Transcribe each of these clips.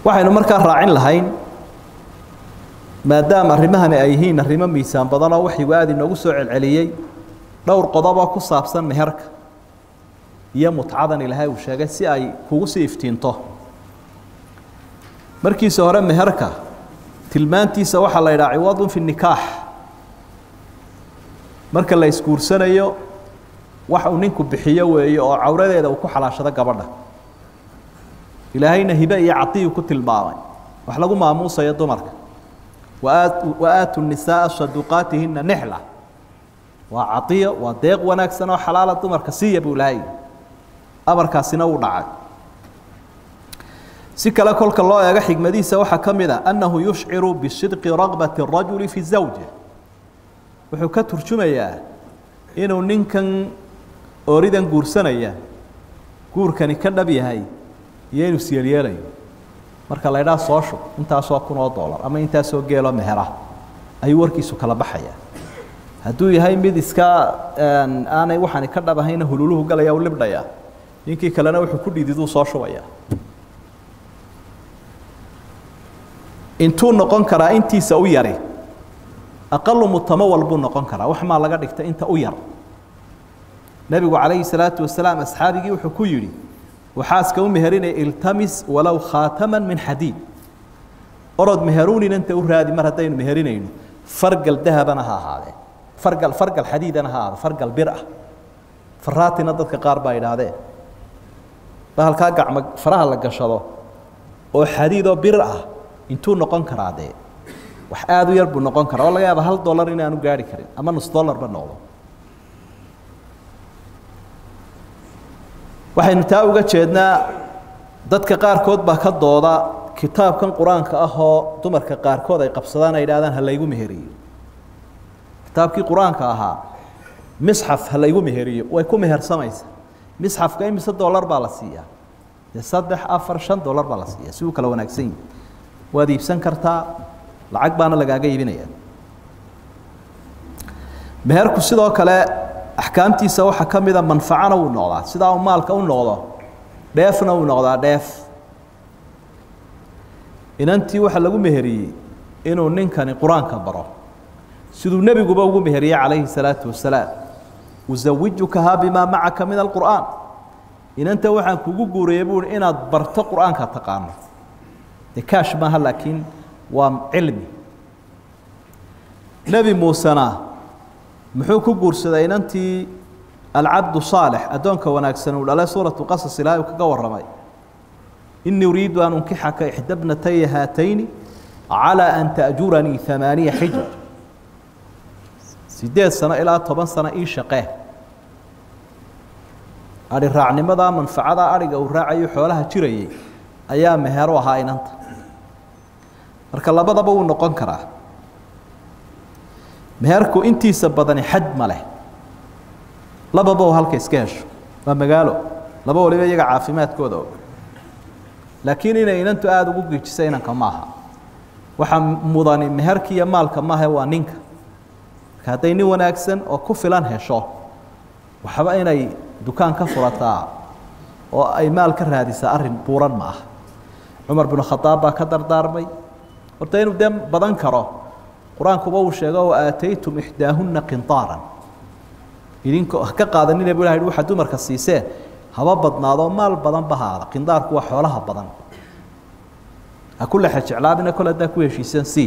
waxaynu markaa raacin lahayn maadaama arrimahani ay yihiin arrimo miisaan badan oo waxyigu aada inoogu soo celceliyey dhowr qodoboo ku saabsan meherka iyo mutcadan ilaahay uu sheegay si ay kugu sii iftiinto markiisa hore meherka tilmaantiisa waxaa la yidhaha ciwadun fi nikaax marka la isguursanayo wax uu ninku bixiyo weeye oo cawradeeda uu ku xalaashado gabadha ilaahayna hibe iyo cadiyu ku tilmaamay wax lagu maamuusayo dumarka waaatu nisaaa saduqaatihina nixla waa cadiyo waa deeq wanaagsan oo xalaala dumarka siiya buu ilaahay amarkaasina uu dhacay si kale kolka loo eego xigmadiisa waxaa ka mid a annahu yushciru bisidqi ragbati الrajuli fi zawji wuxuu ka turjumayaa inuu ninkan ooridan guursanaya guurkani ka dhab yahay iyo inuu syeelyeelayo marka la ydhaha soo shub intaasoo kun oo dollar ama intaasoo geeloo mehera ayuu warkiisu kala baxaya hadduu yahay mid iska aanay waxaani ka dhab ahayna hululuhu galaya u libdhaya ninkii kalena wuxuu ku dhididuu soo shubaya intuu noqon karaa intiisa u yari aqalu mutamawal buu noqon karaa wax maa laga dhigta inta u yar nebigu calayhi salaatu wasalaam asxaabigii wuxuu ku yidhi waxaaska u meherinaya iltamis walow khaataman min xadiid orod meheruunin inta u raadi mar haddaynu meherinayno fargal dahabana ha ahaadee fargal fargal xadiidana ha ahaado fargal bir ah faraatina dadka qaar baa idhaahdeen bahalkaa gacmo faraha la gashado oo xadiidoo bir ah intuu noqon karaa dee wax aada u yar buu noqon karaa oo laga yaaba hal dollar inaanu gaari karin ama nus dollarba noqdo waxaynu taa uga jeednaa dadka qaarkood baa ka dooda kitaabkan qur-aanka ah oo dumarka qaarkood ay qabsadaan ay idhahdaan ha laygu meheriyo kitaabkii qur-aanka ahaa misxaf ha laygu meheriyo way ku mehersamaysa misxafka imise dollar baa la siiyaa dee saddex afar shan dollar baa la siiya si uu kala wanaagsan yihi waad iibsan kartaa lacag baana lagaaga iibinaya meherku sidoo kale axkaamtiisa waxaa ka mida manfacana wuu noqdaa sidaa uu maalka u noqdo dheefna wuu noqdaa dheef inantii waxaa lagu meheriyey inuu ninkani qur-aanka baro siduu nebiguba ugu meheriyey calayhi salaatu wasalaam usawijukahaa bimaa macaka min alqur'aan inanta waxaan kugu guuriyey buui inaad barto qur-aanka taqaano de kaash maaha laakiin waa cilmi nebi muusena muxuu ku guursaday inantii alcabdu saalix addoonka wanaagsan uu dhalay suuratu qasas ilaahay uu kaga warramay inii uriidu an unkixaka ixda bnataya haatayni calىa an ta'juranii amaaniya xijaj sideed sano ilaa toban sano ii shaqee adhi raacnimadaa manfacadaa adhiga uu raacayo xoolaha jirayay ayaa meheru ahaa inanta marka labadaba wuu noqon karaa meherku intiisa badani xad ma leh lababa oo halka iska hesho waa magaalo laba waliba iyaga caafimaadkooda og laakiin inay inantu aada ugu geejisa inanka maaha waxaa mudani meherka iyo maalka maaha waa ninka marka hadday nin wanaagsan oo ku filan hesho waxba inay dukaan ka furataa oo ay maal ka raadisaa arrin buuran ma aha cumar binu khadaab baa ka dardaarmay horta inuu dee badan karo qur-aankuba uu sheego wa aataytum ixdaahunna qintaaran idinko ka qaadanina bu ilah yhi waxaa dumarka siiseen haba badnaadoo maal badan ba haada qindaarku waa xoolaha badan ha ku lexe jeclaabina kole haddaa ku heshiiseen si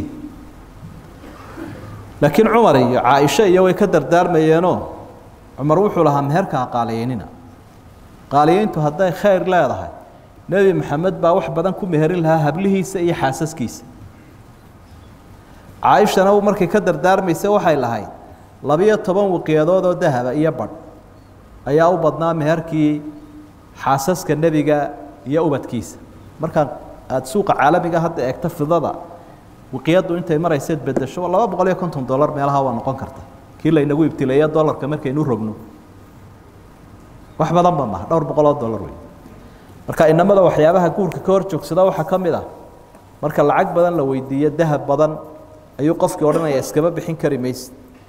laakiin cumar iyo caaisha iyo way ka dardaarmayeenoo cumar wuxuu lahaa meherka ha qaaliyeynina qaaliyeyntu hadday khayr leedahay nebi maxamed baa wax badan ku meherin lahaa hablihiisa iyo xaasaskiisa caaishana markay ka dardaarmaysa waxay lahayd labiyo toban wiqyadood oo dahaba iyo badh ayaa u badnaa meherkii xaasaska nebiga iyo ubadkiisa markaa aada suuqa caalamiga hadda eegto fidada wiqyaddu intay marayseed bedesho laba boqol iyo konton dollar meelaha waa noqon karta kii laynagu ibtileeya dollarka markaynu rogno wax badan ba maha dhowr boqol oo dollar wey marka inamada waxyaabaha guurka ka hor joogsada waxaa ka mid ah marka lacag badan la weydiiyo dahab badan ayuu qofkii odhanaya iskama bixin kari mayse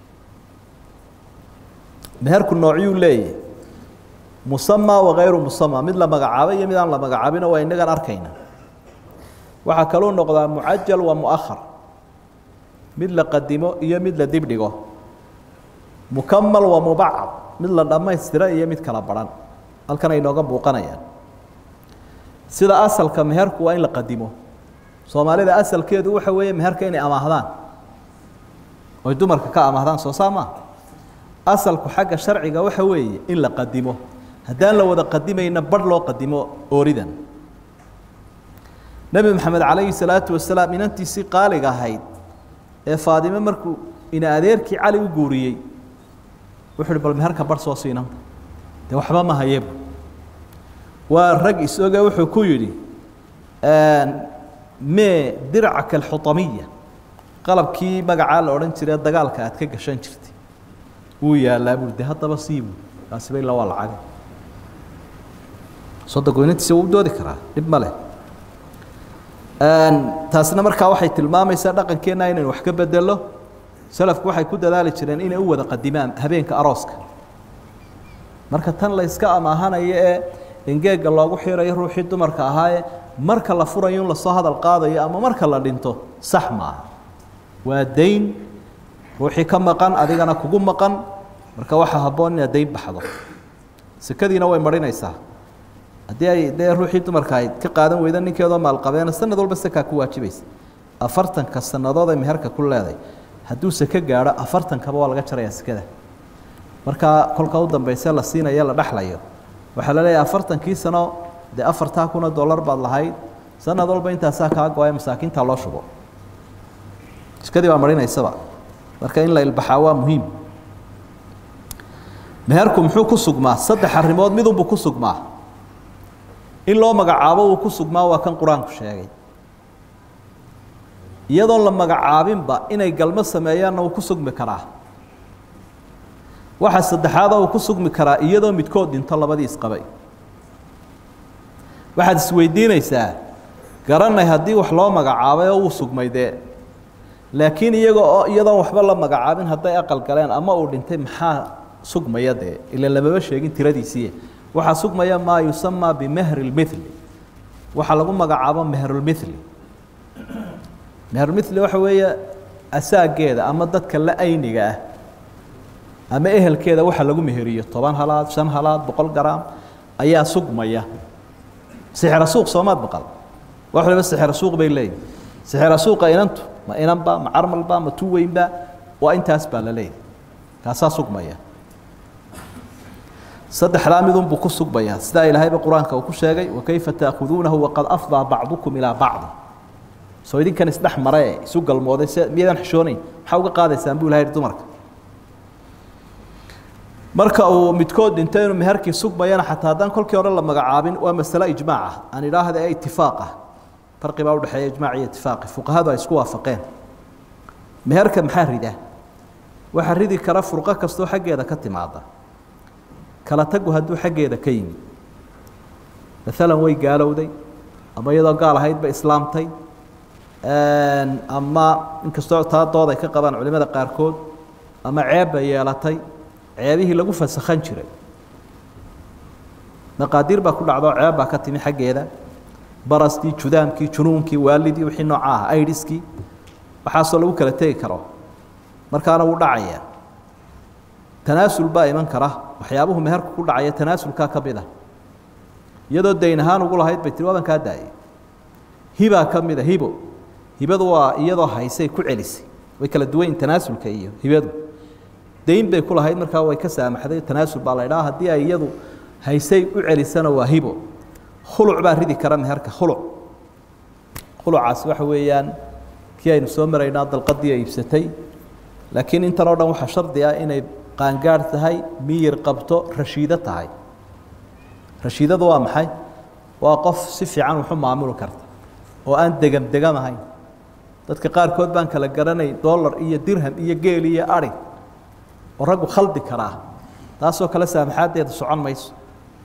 meherku noocyuu leeyahy musama wakayru musama mid la magacaabay iyo mid aan la magacaabino waa inagaan arkayna waxaa kaluu noqdaa mucajal wa muahar mid la qadimo iyo mid la dibdhigo mukamal wa mubacad mid la dhammaystira iyo mid kala baran halkan ay nooga muuqanayaan sida asalka meherku waa in la qadimo soomaalida asalkeedu waxa weeye meherka inay amaahdaan oy dumarka ka amaahdaan soo saa maa asalku xagga sharciga waxa weeye in la qadimo haddaan la wada qadimayna barh loo qadimo ooridan nebi maxamed calayhi salaatu wasalaam inantiisii qaaliga ahayd ee faadime markuu ina adeerkii cali u guuriyey wuxuu uhi bal meherka barh soo siinan dee waxba ma hayebu waa rag isoge wuxuu ku yidhi mee dircaka alxutamiya qalabkii magacaa la odhan jiree dagaalka aad ka gashan jirtay wuu yaallaa buui de haddaba siibu kaasiba illa waa lacagay soddonku inantiisa wuu doodi karaa dhib ma leh taasina markaa waxay tilmaamaysaa dhaqankeenna inaynu wax ka bedelo salafku waxay ku dadaali jireen inay u wada qadimaan habeenka arooska marka tan la yska amaahanayo ee engeega loogu xirayo ruuxii dumarka ahaaye marka la furayo in lasoo hadal qaadayo ama marka la dhinto sax maaha waa dayn ruuxii ka maqan adigana kugu maqan marka waxaa habboon inaad dayn baxdo sekadiina way marinaysaa haddii ay dee ruuxii dumarka ayd ka qaadan weyda ninkeedoo maalqabeena sanad walba sekaa ku waajibaysa afartanka sannadood ay meherka ku leedahay hadduu seke gaadho afartankaba waa laga jarayaa sekada markaa kolka u dambayse la siinayo la dhexlayo waxaa la leeyahay afartankii sano dee afartaa kuna dollar baad lahayd sanad walba intaasaa kaa go-ay masaakiinta loo shubo sekadii baa marinaysaba marka in la ilbaxaa waa muhiim meherku muxuu ku sugmaa saddex arrimood midunbuu ku sugmaa in loo magacaabo uu ku sugmaa waa kan qur-aanku sheegay iyadoon la magacaabinba inay galmo sameeyaanna uu ku sugmi karaa waxaa saddexaadoo uu ku sugmi karaa iyadoo midkood dhinto labadii isqabay waxaad isweydiinaysaa garanay haddii wax loo magacaabay oo wuu sugmay dee laakiin iyaga oo iyadoon waxba la magacaabin hadday aqal galeen ama uu dhintay maxaa sugmaya dee ila lamaba sheegin tiradiisii waxaa sugmaya maa yusamaa bimehri lmithli waxaa lagu magacaabo mehrulmithli mehrulmithli waxa weeye asaageeda ama dadka la ayniga ah ama ehelkeeda waxa lagu meheriyo toban halaad shan halaad boqol garaam ayaa sugmaya sixra suuq soomaad baqal wax waliba sixra suuq bay leeyihin sixra suuqa inantu ma inanba ma carmalba ma tuweynba waa intaas baa la leeyahy kaasaa sugmaya saddexdaa midunbuu ku sugmayaa sidaa ilaahayba qur-aanka uu ku sheegay wakayfa taakhuduunahu waqad afdaa bacdukum ilaa bacdi soo idinkan isdhex mare ee isu galmooday se miyadan xishoonayn maxaa uga qaadaysaan buu ilahay dumarka marka uu midkood dhinto inuu meherkii sugmayana xataa haddaan kolkii hore la magacaabin waa masale ijmaac ah aan idhaahda ee itifaaq ah farqi baa udhexeeya ijmaac iyo itifaaqi fuqahadu ay isku waafaqeen meherka maxaa rida waxaa ridi kara furqo kastoo xaggeeda ka timaada kala tagu hadduu xaggeeda ka yimid maalan way gaalowday ama iyadoo gaal ahaydba islaamtay ama inkastoo taa dood ay ka qabaan culimada qaarkood ama ceeb bay yeelatay ceebihii lagu fasakhan jiray maqaadiir baa ku dhacdo ceeb baa ka timi xaggeeda baraskii judaamkii junuunkii waalidii wixii nooca ah aidiskii waxaasoo lagu kala tegi karo markaana wuu dhacayaa tanaasul baa iman kara waxyaabuhu meherku ku dhacaya tanaasulkaa ka mid ah iyadoo dayn ahaan ugu lahayd bay tiri waaban kaa daayay hibaa ka mid a hibo hibadu waa iyadoo haysay ku celisay way kala duwan yihin tanaasulka iyo hibadu dayn bay ku lahayd markaa way ka saamaxday tanaasul baa la idhaha haddii ay iyadu haysay u celisana waa hibo khuluc baa ridi kara meherka khuluc khulucaas waxa weeyaan kii aynu soo maraynaa dalqadii ay iibsatay laakiin intan oo dhan waxaa shardi ah inay qaangaadh tahay miyir qabto rashiido tahay rashiidadu waa maxay waa qof si fiican waxu maamuli karta oo aan degam degam ahayn dadka qaarkood baan kala garanay dollar iyo dirham iyo geel iyo ari oo raggu khaldi karaa taasoo kale saamaxaaddeeda socon mayso